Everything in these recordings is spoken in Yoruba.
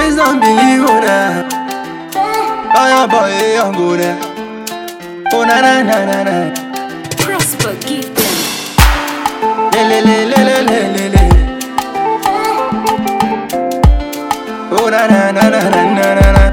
Please don't believe on that. Oh, your boy, young go there. Oh, na na na na na. Prosper, give them. Le le le le le le le le. Oh, na na na na na na na na.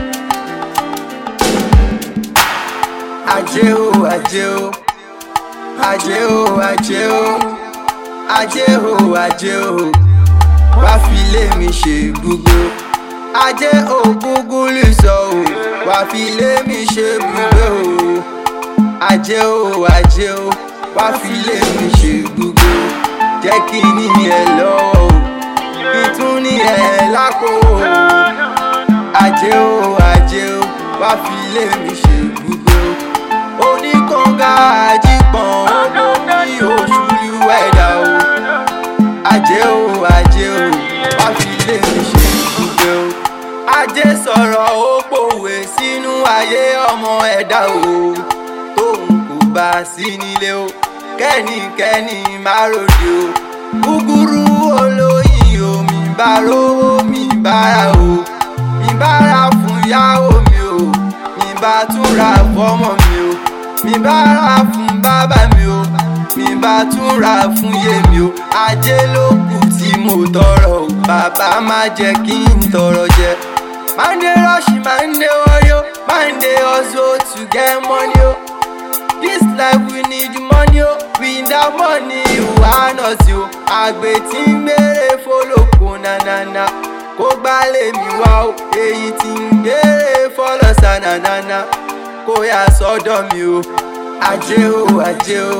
Ajé o, ajé o. Ajé o, ajé o. Ajé o, ajé o. Wá fi lé mi ṣe gbogbo. Ajé o, gúgúlù sọ o. Wá fi lé mi ṣe gbogbo o. Ajé o, ajé o. Wá fi lé mi ṣe gbogbo. Jẹ́ kí ní ẹ lọ́wọ́ o. Kí tún ní ẹ lápò o. Ajé o, ajé o. Wá fi lé mi ṣe gbogbo. Oníkànga àjípọ̀n ọmọ ní oṣù ìwẹ̀dà o. Ajé o, ajé o. Wá fi lé mi ṣe gbogbo o. Ajé sọ̀rọ̀ ó pòwe sínú ayé ọmọ ẹ̀dá o. Tóun kò bá sí nílé o. Kẹ́nikẹ́ni má ròde o. Gúgúrú olóyin o. Mi bá rówó mi bára o. Mi bára fún yàwó mi o. Mi bá tún ra fọ́mọ mi o. Mi bá ra fún bàbá mi o. Mi bá tún ra fún yèmi o. Ajé ló kù tí mo tọrọ o. Bàbá má jẹ́ kí n tọrọ jẹ. Monday rush, Monday warrior, Monday hustle to get money o. This life we need money o. Without money, wà not o. Àgbẹ̀ tí ń gbére fọlọ́kọ nanana. Kó gbálẹ̀ mi wá o. Èyí tí ń gbére fọlọ́sà nanana. Kó yà sọ́dọ̀ mi o. Ajé o, ajé o.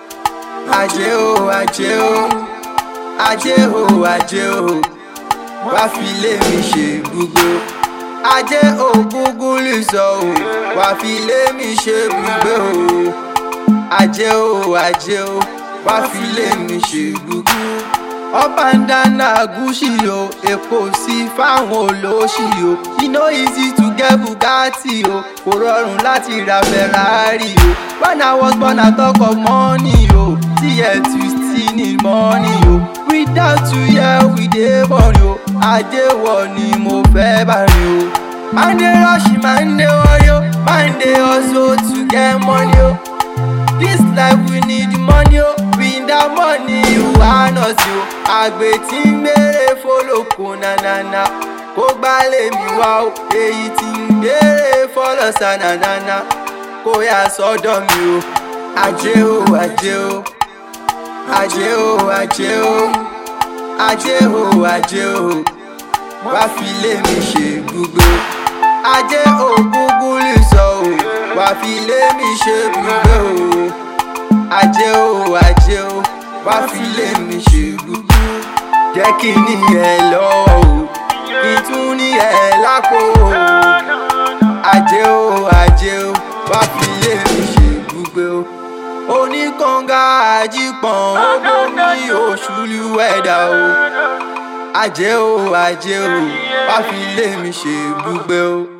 Ajé o, ajé o. Ajé o, ajé o. Wá fi lé mi ṣe gbogbo. Ajé o, gúgúlù sọ o. Wá fi lé mi ṣe gbogbo o. Ajé o, ajé o. Wá fi lé mi ṣe gbogbo. Up and down na Gucci o, èpo sí fáwọn olóṣì o. E no easy to get Bugatti o, kò rọrùn láti ra Ferrari o. When I was born I talk of money o, díẹ̀ tù sí ní money o. Without you here we dey born o, ajé wọ ni mo fẹ́ bá rìn o. Monday rush, Monday worry o, Monday hustle to get money o. This life we need money o, without money wà nọ̀sí o. Àgbẹ̀ tí ń gbére fọlọ́kọ nanana, kó gbálẹ̀ mi wá o. Èyí tí ń gbére fọlọ́sà nanana, kó yà sọ́dọ̀ mi o. Ajé o, ajé o. Ajé o, ajé o. Ajé o, ajé o. Wá fi lé mi ṣe gbogbo. Ajé o, gúgúlù sọ o. Wá fi lé mi ṣe gbogbo o. Ajé o, ajé o. Wá fi lé mi ṣe gbogbo. Jẹ́ kí ní ẹ lọ́wọ́ o. Kí tún ní ẹ lápò o. Ajé o, ajé o. Wá fi lé mi ṣe gbogbo o. Oníkànga àjípọ̀n ọmọ ní oṣù ìwẹ̀dà o. Ajé o, ajé o. Wá fi lé mi ṣe gbogbo o.